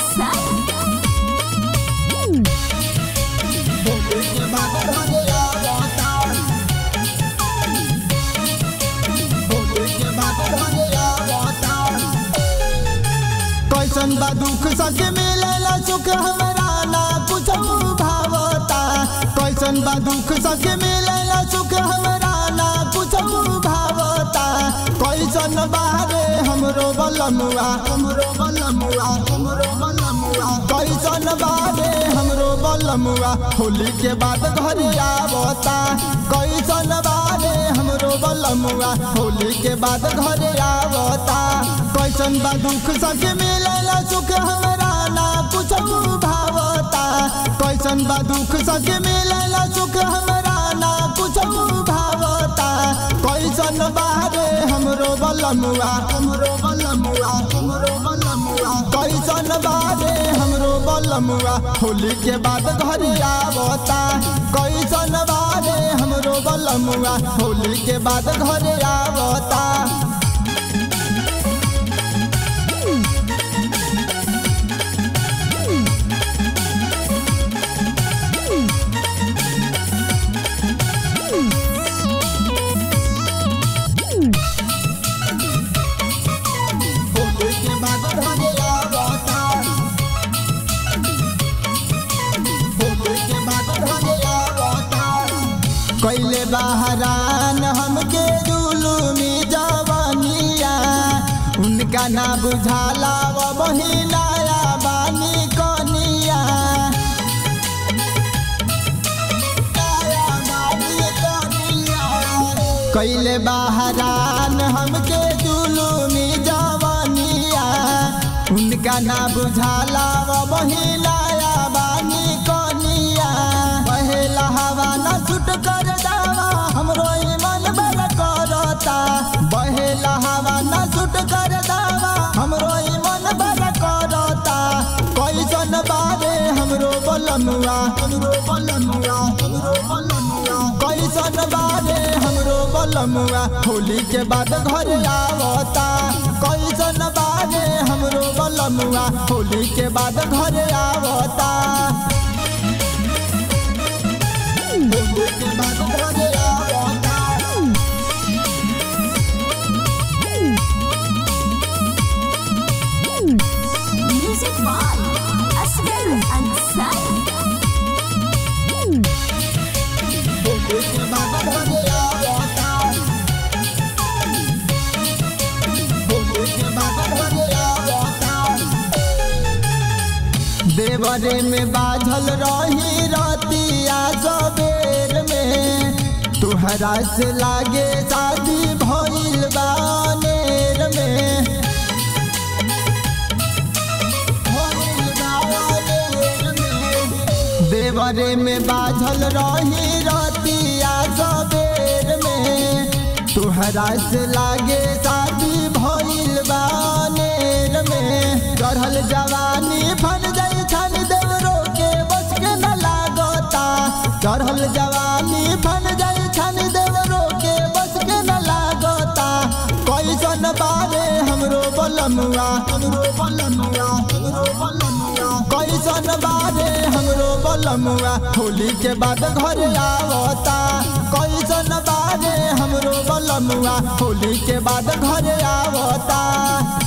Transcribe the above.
Ansari. कैसन बा दुख सके मिलेला सुख हमरा ना कुछ भावता कैसन बा दुख सके मिलेला सुख हमरा ना कुछ भावता कैसन बारे हमरो बलमुआ हमरो बलमुआ हमरो बलमुआ कैसन बारे हमरो बलमुआ होली के बाद घर आवता कैसन बारे हमरो बलमुआ होली के बाद घर आवता कैसन बा दुख सके मिलेला सुख हमरा ना कुछ भावता कैसन बा दुख सके मिलेला सुख हमरा ना कुछ भावता कैसन बारे हमरो बलमुआ हमरो बलमुआ हमरो बलमुआ कैसन बारे हमरो बलमुआ होली के बाद घर आवता कैसन बारे हमरो बलमुआ होली के बाद घर आवता होली के बाद घर आवता होली के बाद घर आवता कैले बहरान हमके जुलूमी जवानिया उनका ना बुझाला वो बहिनाया बानी कनिया कैले बहरान हमके जुलूमी जवानिया उनका ना बुझाला वो बहिनाया बानी कनिया पहला हवा ना छुट कर दावा हमरो ई मन बड़ करता बहेला हवा ना छुट कर दावा हमरो ई मन बड़ करता कैसन बारे हमरो बलनुआ हमरो बलनुआ हमरो बलनुआ कैसन बारे हमरो बलनुआ होली के बाद घर आवता कैसन बारे हमरो बलनुआ होली के बाद घर आवता होली के बाद घर आवता Music by Asghar Ansari. Holi के बाद घर आवता होली के बाद घर आवता देवरे में बाझल रही रतिया सबेर में तुहरा से लागे शादी भइल बानेर में भइल बानेर में। देवरे में बाझल रही रतिया सबेर में तुहरा से लागे शादी भइल बानेर में चढ़ल जवानी फन जाई छन देवरो के बस के न लागता चढ़ल जवानी फन जाई छन देवरो के बस के न लागता कैसन बारे हमरो बलमुआ हमरो बलमुआ हमरो बलमुआ कैसन बारे हमरो बलमुआ होली के बाद घर आवता कैसन बारे हमरो बलमुआ होली के बाद घर आवता